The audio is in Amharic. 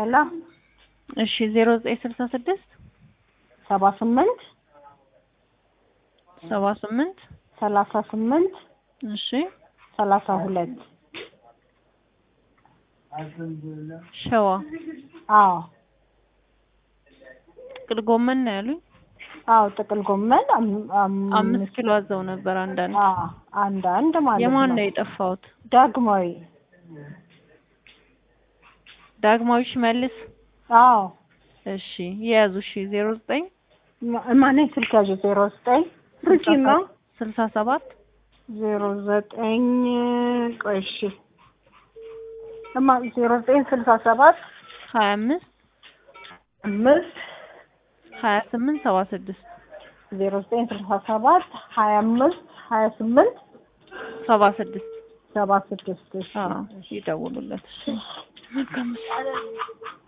ሄሎ እሺ ዜሮ ዘጠኝ ስልሳ ስድስት ሰባ ስምንት ሰባ ስምንት ሰላሳ ስምንት እሺ ሰላሳ ሁለት ሸዋ አዎ ጥቅል ጎመን ነው ያሉኝ። አዎ ጥቅል ጎመን አም- አም- አምስት ኪሎ አዘው ነበር አንዳንድ። አዎ አንድ አንድ ማለት የማን ነው ነው የጠፋሁት? ዳግማዊ ዳግማዊ ሽመልስ። አዎ እሺ የያዙ እሺ ዜሮ ዘጠኝ ማ- ማነኝ ስልክ ያዥ ዜሮ ዘጠኝ ርቂማ ስልሳ ሰባት ዜሮ ዘጠኝ ቆይ እሺ እማ ዜሮ ዘጠኝ ስልሳ ሰባት ሀያ አምስት አምስት ሀያ ስምንት ሰባ ስድስት ዜሮ ዘጠኝ ስልሳ ሰባት ሀያ አምስት ሀያ ስምንት ሰባ ስድስት ሰባ ስድስት እሺ አዎ ይደውሉለት። እሺ መልካም ምሽት።